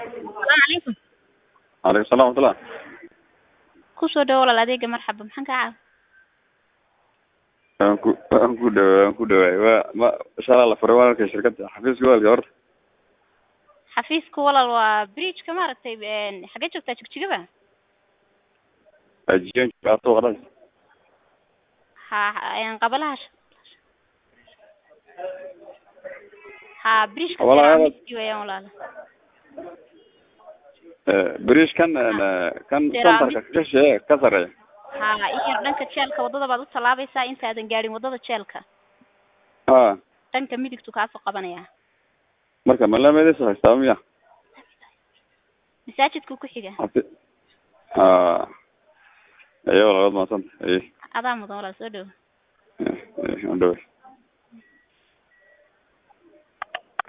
calaykum calaykum salam waraxmatullah kusoo dhawo walaal adeega marxaba maxaan kaa caawi waan ku waan ku dhawa waan ku dhawaay waa ma shalaa la furay walaalka shirkadda xafiiska walaalka horta xafiiska walaal waa bridgeka maaragtay xagee joogtaa jigjigaba ajiyan jaato qaras ha qabalaha sh- ha bridgeka Walaal- ceramiski weeyaan walaal berish kan kan Ceramic. santarka ka shee ka sareeya ha in yar dhanka jeelka waddada baad u tallaabaysaa intaadan gaadhin waddada jeelka ha dhanka midigtu kaasoo qabanaya marka malaamedaysa haystaa miya masaajidka ku xiga hafi ha ayo walaalood maasanta aye adaa mudan walaal soo dhawo Eh, eh, waan dhaway